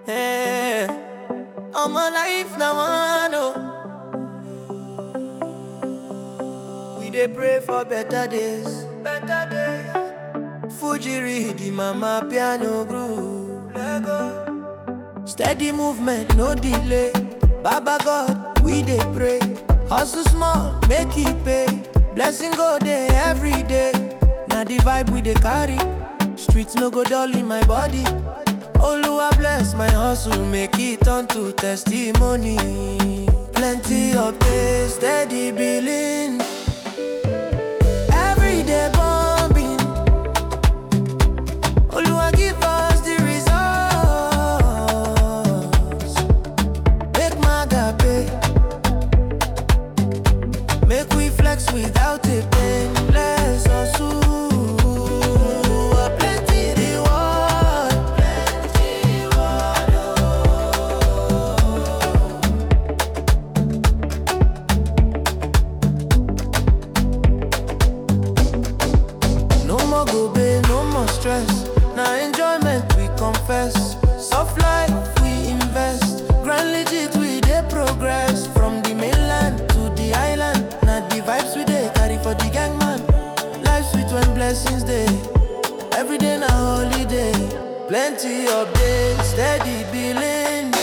Hey, all my life now I know. We dey pray for better days, better days. Fuji read the mama piano groove. Lego. Steady movement, no delay. Baba God, we dey pray. Hustle small, make it pay. Blessing go there every day. Now the vibe we dey carry. Streets no go dull in my body. Oluwa bless my hustle, make it turn to testimony. Plenty of days, steady billing. Every day bombing. Oluwa give us the results. Make maga pay. Make we flex without a pain. Bless us ooh. Plenty reward. Plenty reward. No more go pay, no more stress. Now enjoyment we confess. Soft life we invest. Grand legit we dey progress. From the mainland to the island. Now the vibes we dey carry for the gang man. Life sweet when blessings dey. Every day na holiday. Plenty of days, steady billing.